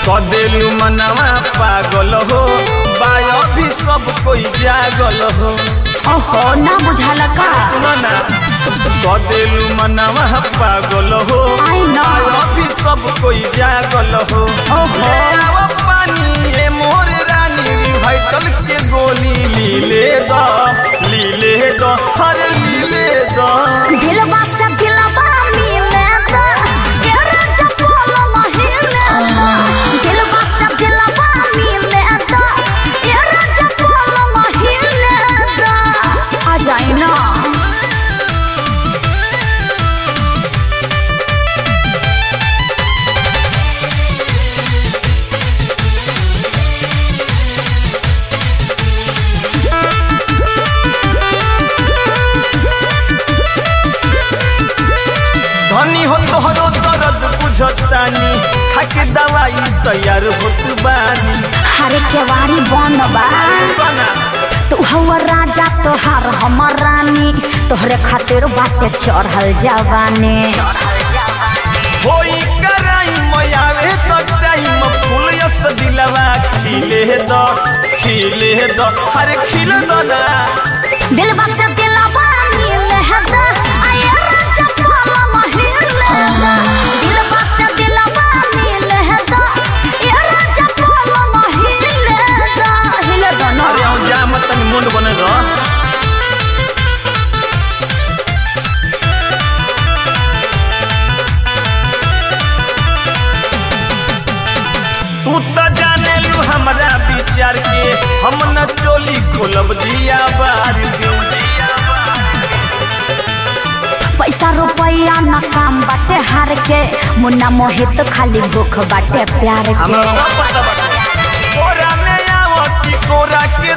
कदेलू मनवा पागल हो बायो भी सब कोई जागल हो ओहो ना बुझल का सुनो ना कदेलू मनवा पागल हो I know. बायो भी सब कोई जागल हो ओहो। ले आओ पानी ए मोर रानी रिवाइटल के गोली लीले द लीले द हर लीले द दिलवा से दिलवा मिले दा तेरा जपोल महीने दा दिलवा से दिलवा मिले दा तेरा जपोल महीने दा आ जाए ना धनी हो तोहरो दर्द बुझतानी खाके दवाई तैयार होत बानी हरे केवाड़ी बनबा बना तू हवा राजा तोहार हमर रानी तोहरे खातिर बाटे चढ़ल जवानी होई कराई मयावे तो टाइम फूल यस दिलवा खिले द खिले द हरे खिल द ना दिलवा से दिलवा मिले दा आया राजा फल महीने दा दिलवा से दिलवा मिले दा या राजा फल महीने दा हिले दा ना अरे आओ जा मत तनी मुंड बने द तू त जाने लू हमरा विचार के हम न चोली खोलब दिया बार के पैसा रुपया न काम बाटे हार के मुन्ना मोहित खाली भूख बाटे प्यार हमरा के सब पता बाटे कोरा में आवती कोरा के